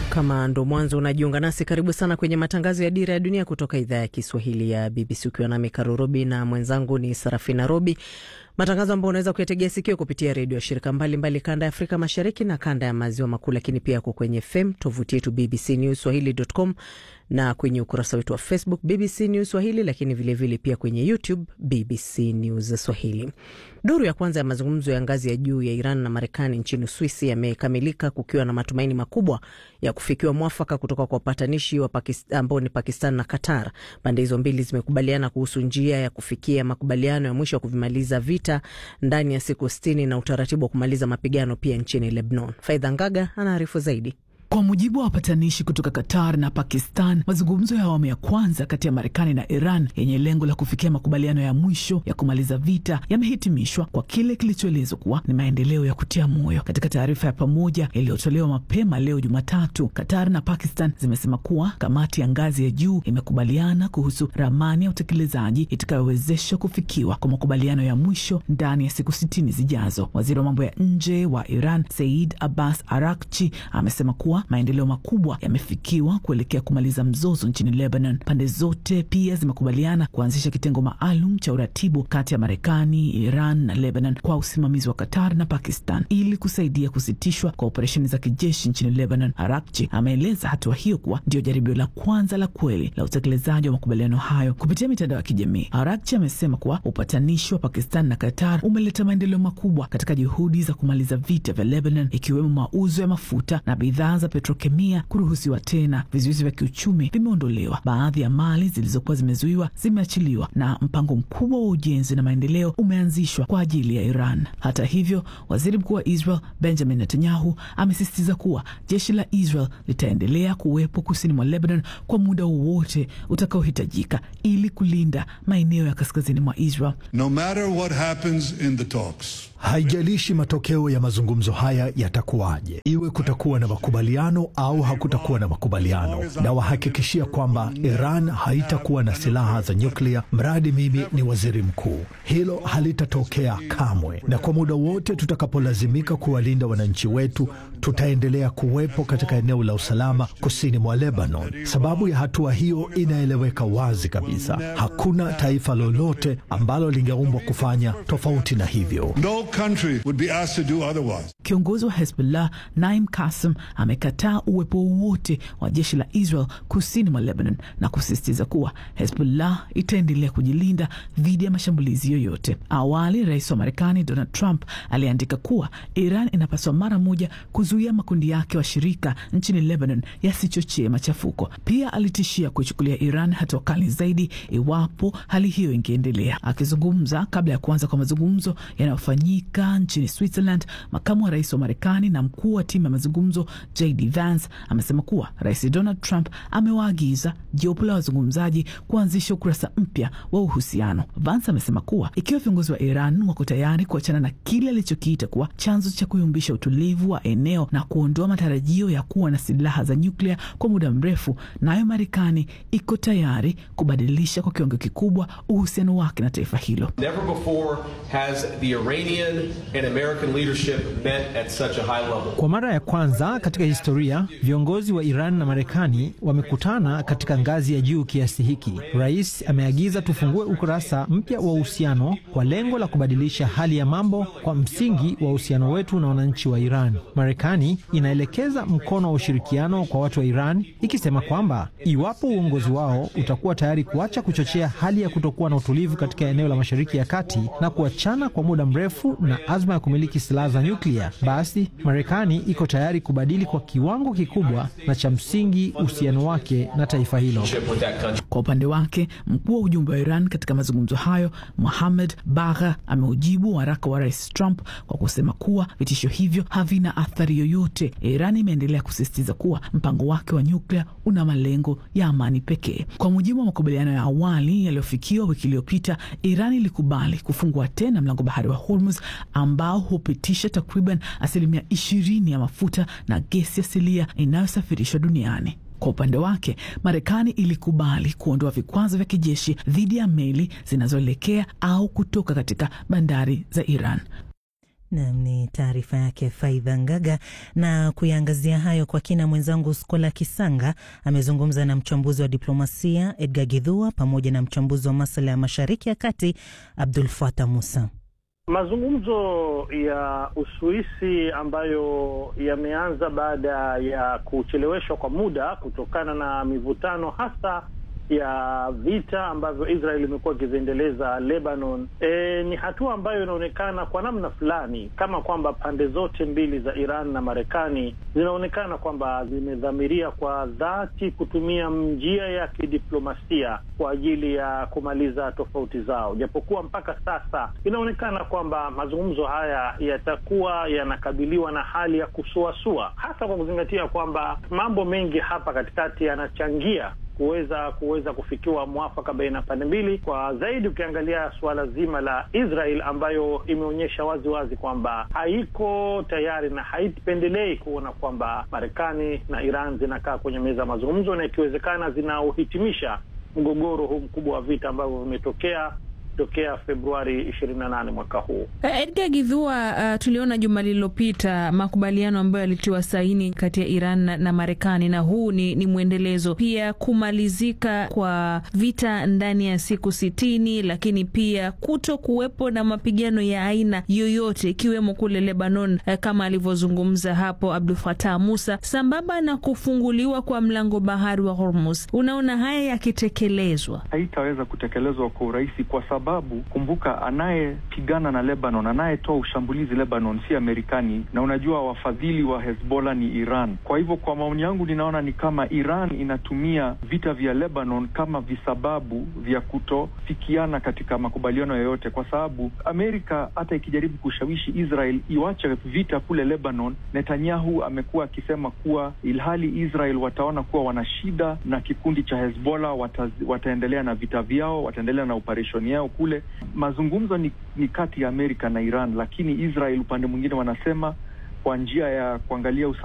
Kama ndo mwanzo unajiunga nasi, karibu sana kwenye matangazo ya Dira ya Dunia kutoka idhaa ya Kiswahili ya BBC, ukiwa nami Karo Robi na mwenzangu ni Sarafina Robi, matangazo ambayo unaweza kuyategea sikio kupitia redio ya shirika mbalimbali kanda ya Afrika Mashariki na kanda ya Maziwa Makuu, lakini pia yako kwenye FM, tovuti yetu BBC News Swahili.com na kwenye ukurasa wetu wa Facebook BBC News Swahili, lakini vilevile vile pia kwenye YouTube BBC News Swahili. Duru ya kwanza ya mazungumzo ya ngazi ya juu ya Iran na Marekani nchini Uswisi yamekamilika kukiwa na matumaini makubwa ya kufikiwa mwafaka kutoka kwa wapatanishi ambao ni Pakistan na Qatar. Pande hizo mbili zimekubaliana kuhusu njia ya kufikia makubaliano ya mwisho ya kuvimaliza vita ndani ya siku sitini na utaratibu wa kumaliza mapigano pia nchini Lebanon. Faidha Ngaga anaarifu zaidi. Kwa mujibu wa wapatanishi kutoka Qatar na Pakistan, mazungumzo ya awamu ya kwanza kati ya Marekani na Iran yenye lengo la kufikia makubaliano ya mwisho ya kumaliza vita yamehitimishwa kwa kile kilichoelezwa kuwa ni maendeleo ya kutia moyo. Katika taarifa ya pamoja iliyotolewa mapema leo Jumatatu, Qatar na Pakistan zimesema kuwa kamati ya ngazi ya juu imekubaliana kuhusu ramani ya utekelezaji itakayowezesha kufikiwa kwa makubaliano ya mwisho ndani ya siku sitini zijazo. Waziri wa mambo ya nje wa Iran Said Abbas Arakchi amesema kuwa maendeleo makubwa yamefikiwa kuelekea kumaliza mzozo nchini Lebanon. Pande zote pia zimekubaliana kuanzisha kitengo maalum cha uratibu kati ya Marekani, Iran na Lebanon kwa usimamizi wa Qatar na Pakistan ili kusaidia kusitishwa kwa operesheni za kijeshi nchini Lebanon. Arakchi ameeleza hatua hiyo kuwa ndio jaribio la kwanza la kweli la utekelezaji wa makubaliano hayo kupitia mitandao ya kijamii. Arakchi amesema kuwa upatanishi wa Pakistan na Qatar umeleta maendeleo makubwa katika juhudi za kumaliza vita vya Lebanon, ikiwemo mauzo ya mafuta na bidhaa za petrokemia kuruhusiwa tena. Vizuizi vya kiuchumi vimeondolewa, baadhi ya mali zilizokuwa zimezuiwa zimeachiliwa, na mpango mkubwa wa ujenzi na maendeleo umeanzishwa kwa ajili ya Iran. Hata hivyo, waziri mkuu wa Israel Benjamin Netanyahu amesisitiza kuwa jeshi la Israel litaendelea kuwepo kusini mwa Lebanon kwa muda wowote utakaohitajika ili kulinda maeneo ya kaskazini mwa Israel. No matter what happens in the talks. Haijalishi matokeo ya mazungumzo haya yatakuwaje, iwe kutakuwa na makubaliano au hakutakuwa na makubaliano, na wahakikishia kwamba Iran haitakuwa na silaha za nyuklia mradi mimi ni waziri mkuu. Hilo halitatokea kamwe, na kwa muda wote tutakapolazimika kuwalinda wananchi wetu, tutaendelea kuwepo katika eneo la usalama kusini mwa Lebanon. Sababu ya hatua hiyo inaeleweka wazi kabisa. Hakuna taifa lolote ambalo lingeumbwa kufanya tofauti na hivyo. No country would be asked to do otherwise. Kiongozi wa Hezbollah Naim Kassem amekataa uwepo wowote wa jeshi la Israel kusini mwa Lebanon na kusisitiza kuwa Hezbollah itaendelea kujilinda dhidi ya mashambulizi yoyote. Awali, rais wa Marekani Donald Trump aliandika kuwa Iran inapaswa mara moja kuzuia makundi yake washirika nchini Lebanon yasichochee machafuko. Pia alitishia kuichukulia Iran hatua kali zaidi iwapo hali hiyo ingeendelea. Akizungumza kabla ya kuanza kwa mazungumzo yanayofanyika nchini Switzerland, makamu wa rais wa Marekani na mkuu wa timu ya mazungumzo JD Vance amesema kuwa rais Donald Trump amewaagiza jopo la wazungumzaji kuanzisha ukurasa mpya wa uhusiano. Vance amesema kuwa ikiwa viongozi wa Iran wako tayari kuachana na kile alichokiita kuwa chanzo cha kuyumbisha utulivu wa eneo na kuondoa matarajio ya kuwa na silaha za nyuklia kwa muda mrefu, nayo Marekani iko tayari kubadilisha kwa kiwango kikubwa uhusiano wake na taifa hilo. Never before has the Iranian and American leadership met at such a high level. Kwa mara ya kwanza katika historia viongozi wa Iran na Marekani wamekutana katika ngazi ya juu kiasi hiki. Rais ameagiza tufungue ukurasa mpya wa uhusiano kwa lengo la kubadilisha hali ya mambo kwa msingi wa uhusiano wetu na wananchi wa Iran. Marekani inaelekeza mkono wa ushirikiano kwa watu wa Iran ikisema kwamba iwapo uongozi wao utakuwa tayari kuacha kuchochea hali ya kutokuwa na utulivu katika eneo la Mashariki ya Kati na kuachana kwa muda mrefu na azma ya kumiliki silaha za nyuklia, basi Marekani iko tayari kubadili kwa kiwango kikubwa na cha msingi uhusiano wake na taifa hilo. Kwa upande wake, mkuu wa ujumbe wa Iran katika mazungumzo hayo Mohamed Bagha ameujibu waraka wa rais Trump kwa kusema kuwa vitisho hivyo havina athari yoyote. Iran imeendelea kusisitiza kuwa mpango wake wa nyuklia una malengo ya amani pekee. Kwa mujibu wa makubaliano ya awali yaliyofikiwa wiki iliyopita, Iran ilikubali kufungua tena mlango bahari wa Hormuz ambao hupitisha takriban asilimia ishirini ya mafuta na gesi asilia inayosafirishwa duniani. Kwa upande wake Marekani ilikubali kuondoa vikwazo vya kijeshi dhidi ya meli zinazoelekea au kutoka katika bandari za Iran. Nam ni taarifa yake Faidha Ngaga. Na kuyaangazia hayo kwa kina, mwenzangu Skola Kisanga amezungumza na mchambuzi wa diplomasia Edgar Githua pamoja na mchambuzi wa masuala ya mashariki ya kati Abdul Fatah Musa. Mazungumzo ya Uswisi ambayo yameanza baada ya kucheleweshwa kwa muda kutokana na mivutano hasa ya vita ambavyo Israel imekuwa ikiziendeleza Lebanon. E, ni hatua ambayo inaonekana kwa namna fulani kama kwamba pande zote mbili za Iran na Marekani zinaonekana kwamba zimedhamiria kwa dhati kutumia njia ya kidiplomasia kwa ajili ya kumaliza tofauti zao, japokuwa mpaka sasa inaonekana kwamba mazungumzo haya yatakuwa yanakabiliwa na hali ya kusuasua, hasa kwa kuzingatia kwamba mambo mengi hapa katikati yanachangia kuweza kuweza kufikiwa mwafaka baina ya pande mbili, kwa zaidi ukiangalia suala zima la Israel ambayo imeonyesha wazi wazi kwamba haiko tayari na haipendelei kuona kwamba Marekani na Iran zinakaa kwenye meza ya mazungumzo na ikiwezekana zinauhitimisha mgogoro huu mkubwa wa vita ambavyo vimetokea tokea Februari ishirini na nane mwaka huu. Edgar Githua, uh, tuliona juma lililopita makubaliano ambayo yalitiwa saini kati ya Iran na, na Marekani na huu ni, ni mwendelezo pia kumalizika kwa vita ndani ya siku sitini, lakini pia kuto kuwepo na mapigano ya aina yoyote ikiwemo kule Lebanon, uh, kama alivyozungumza hapo Abdul Fatah Musa, sambamba na kufunguliwa kwa mlango bahari wa Hormuz. Unaona haya yakitekelezwa, haitaweza kutekelezwa kwa urahisi kwa sababu kumbuka, anayepigana na Lebanon, anayetoa ushambulizi Lebanon si Amerikani, na unajua wafadhili wa Hezbollah ni Iran. Kwa hivyo, kwa maoni yangu, ninaona ni kama Iran inatumia vita vya Lebanon kama visababu vya kutofikiana katika makubaliano yoyote, kwa sababu Amerika hata ikijaribu kushawishi Israel iwache vita kule Lebanon, Netanyahu amekuwa akisema kuwa ilhali Israel wataona kuwa wana shida na kikundi cha Hezbollah, wata, wataendelea na vita vyao, wataendelea na operesheni yao kule. Mazungumzo ni, ni kati ya Amerika na Iran, lakini Israel upande mwingine wanasema kwa njia ya kuangalia